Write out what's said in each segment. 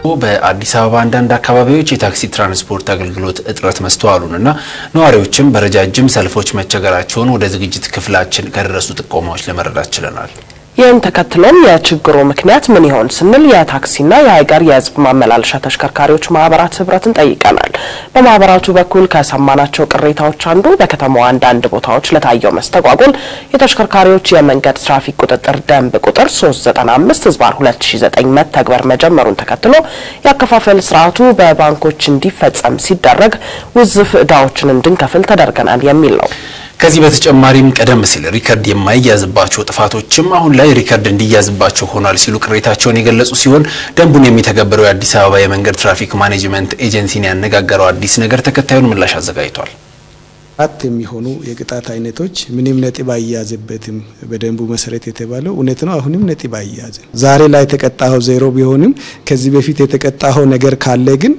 በአዲስ አበባ አንዳንድ አካባቢዎች የታክሲ ትራንስፖርት አገልግሎት እጥረት መስተዋሉንና ነዋሪዎችም በረጃጅም ሰልፎች መቸገራቸውን ወደ ዝግጅት ክፍላችን ከደረሱ ጥቆማዎች ለመረዳት ችለናል። ይህን ተከትሎም የችግሩ ምክንያት ምን ይሆን ስንል የታክሲና የሀገር የሕዝብ ማመላለሻ ተሽከርካሪዎች ማህበራት ህብረትን ጠይቀናል። በማህበራቱ በኩል ከሰማናቸው ቅሬታዎች አንዱ በከተማዋ አንዳንድ ቦታዎች ለታየው መስተጓጎል የተሽከርካሪዎች የመንገድ ትራፊክ ቁጥጥር ደንብ ቁጥር 395 ህዝባር 2009 መተግበር መጀመሩን ተከትሎ የአከፋፈል ስርዓቱ በባንኮች እንዲፈጸም ሲደረግ ውዝፍ እዳዎችን እንድንከፍል ተደርገናል የሚል ነው። ከዚህ በተጨማሪም ቀደም ሲል ሪከርድ የማይያዝባቸው ጥፋቶችም አሁን ላይ ሪከርድ እንዲያዝባቸው ሆኗል ሲሉ ቅሬታቸውን የገለጹ ሲሆን ደንቡን የሚተገብረው የአዲስ አበባ የመንገድ ትራፊክ ማኔጅመንት ኤጀንሲን ያነጋገረው አዲስ ነገር ተከታዩን ምላሽ አዘጋጅቷል። አራት የሚሆኑ የቅጣት አይነቶች ምንም ነጥብ አይያዝበትም በደንቡ መሰረት የተባለው እውነት ነው። አሁንም ነጥብ አይያዝም። ዛሬ ላይ የተቀጣኸው ዜሮ ቢሆንም ከዚህ በፊት የተቀጣኸው ነገር ካለ ግን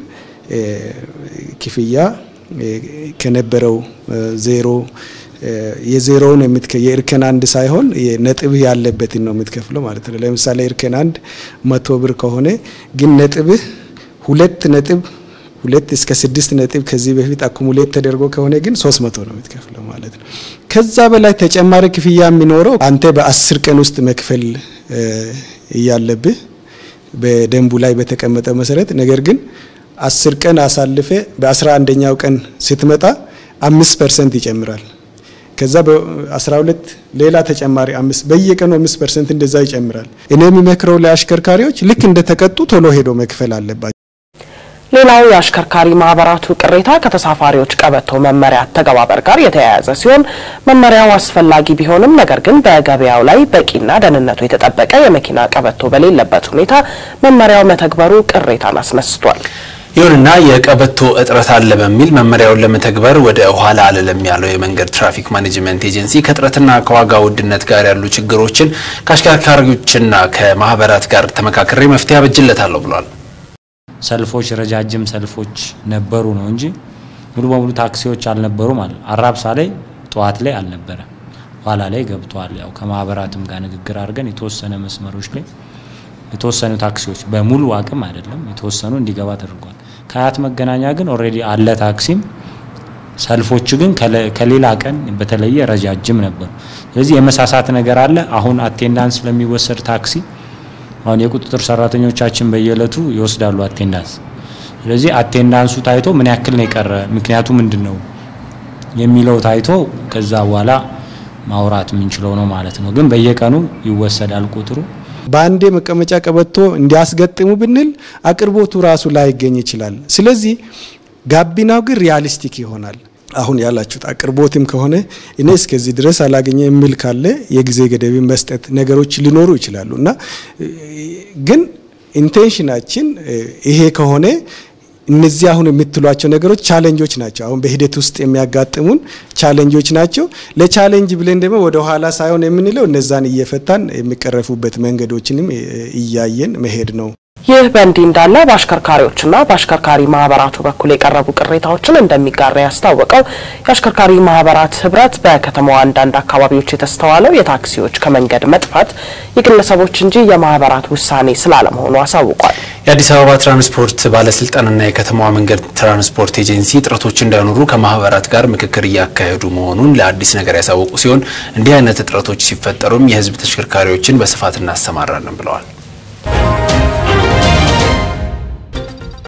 ክፍያ ከነበረው ዜሮ የዜሮውን የእርከን አንድ ሳይሆን ነጥብህ ያለበትን ነው የምትከፍለው ማለት ነው። ለምሳሌ እርከን አንድ መቶ ብር ከሆነ ግን ነጥብህ ሁለት ነጥብ ሁለት እስከ ስድስት ነጥብ ከዚህ በፊት አኩሙሌት ተደርጎ ከሆነ ግን ሶስት መቶ ነው የምትከፍለው ማለት ነው። ከዛ በላይ ተጨማሪ ክፍያ የሚኖረው አንተ በአስር ቀን ውስጥ መክፈል እያለብህ በደንቡ ላይ በተቀመጠ መሰረት ነገር ግን አስር ቀን አሳልፈ በአስራ አንደኛው ቀን ስትመጣ አምስት ፐርሰንት ይጨምራል። ከዛ በ12 ሌላ ተጨማሪ አምስት በየቀኑ አምስት ፐርሰንት እንደዛ ይጨምራል። እኔ የሚመክረው ለአሽከርካሪዎች ልክ እንደተቀጡ ቶሎ ሄዶ መክፈል አለባቸው። ሌላው የአሽከርካሪ ማህበራቱ ቅሬታ ከተሳፋሪዎች ቀበቶ መመሪያ አተገባበር ጋር የተያያዘ ሲሆን መመሪያው አስፈላጊ ቢሆንም ነገር ግን በገበያው ላይ በቂና ደህንነቱ የተጠበቀ የመኪና ቀበቶ በሌለበት ሁኔታ መመሪያው መተግበሩ ቅሬታን አስነስቷል። ይሁንና የቀበቶ እጥረት አለ በሚል መመሪያውን ለመተግበር ወደ ኋላ አልልም ያለው የመንገድ ትራፊክ ማኔጅመንት ኤጀንሲ ከእጥረትና ከዋጋ ውድነት ጋር ያሉ ችግሮችን ከአሽከርካሪዎችና ከማህበራት ጋር ተመካክሬ መፍትሄ አበጅለታለሁ ብሏል። ሰልፎች ረጃጅም ሰልፎች ነበሩ ነው እንጂ ሙሉ በሙሉ ታክሲዎች አልነበሩ ማለት አራብሳ ላይ ጠዋት ላይ አልነበረ፣ ኋላ ላይ ገብተዋል። ያው ከማህበራትም ጋር ንግግር አድርገን የተወሰነ መስመሮች ላይ የተወሰኑ ታክሲዎች በሙሉ አቅም አይደለም የተወሰኑ እንዲገባ ተደርጓል። ከአያት መገናኛ ግን ኦልሬዲ አለ ታክሲም። ሰልፎቹ ግን ከሌላ ቀን በተለየ ረጃጅም ነበሩ። ስለዚህ የመሳሳት ነገር አለ። አሁን አቴንዳንስ ለሚወሰድ ታክሲ አሁን የቁጥጥር ሰራተኞቻችን በየዕለቱ ይወስዳሉ አቴንዳንስ። ስለዚህ አቴንዳንሱ ታይቶ ምን ያክል ነው የቀረ ምክንያቱ ምንድን ነው የሚለው ታይቶ ከዛ በኋላ ማውራት የምንችለው ነው ማለት ነው። ግን በየቀኑ ይወሰዳል ቁጥሩ። በአንዴ መቀመጫ ቀበቶ እንዲያስገጥሙ ብንል አቅርቦቱ ራሱ ላይገኝ ይችላል። ስለዚህ ጋቢናው ግን ሪያሊስቲክ ይሆናል። አሁን ያላችሁት አቅርቦትም ከሆነ እኔ እስከዚህ ድረስ አላገኘ የሚል ካለ የጊዜ ገደብ መስጠት ነገሮች ሊኖሩ ይችላሉ እና ግን ኢንቴንሽናችን ይሄ ከሆነ እነዚህ አሁን የምትሏቸው ነገሮች ቻሌንጆች ናቸው። አሁን በሂደት ውስጥ የሚያጋጥሙን ቻሌንጆች ናቸው። ለቻሌንጅ ብለን ደግሞ ወደ ኋላ ሳይሆን የምንለው እነዛን እየፈታን የሚቀረፉበት መንገዶችንም እያየን መሄድ ነው። ይህ በእንዲህ እንዳለ በአሽከርካሪዎችና በአሽከርካሪ ማህበራቱ በኩል የቀረቡ ቅሬታዎችን እንደሚጋራ ያስታወቀው የአሽከርካሪ ማህበራት ህብረት በከተማዋ አንዳንድ አካባቢዎች የተስተዋለው የታክሲዎች ከመንገድ መጥፋት የግለሰቦች እንጂ የማህበራት ውሳኔ ስላለመሆኑ አሳውቋል። የአዲስ አበባ ትራንስፖርት ባለስልጣንና የከተማዋ መንገድ ትራንስፖርት ኤጀንሲ እጥረቶች እንዳይኖሩ ከማህበራት ጋር ምክክር እያካሄዱ መሆኑን ለአዲስ ነገር ያሳወቁ ሲሆን እንዲህ አይነት እጥረቶች ሲፈጠሩም የህዝብ ተሽከርካሪዎችን በስፋት እናሰማራለን ብለዋል።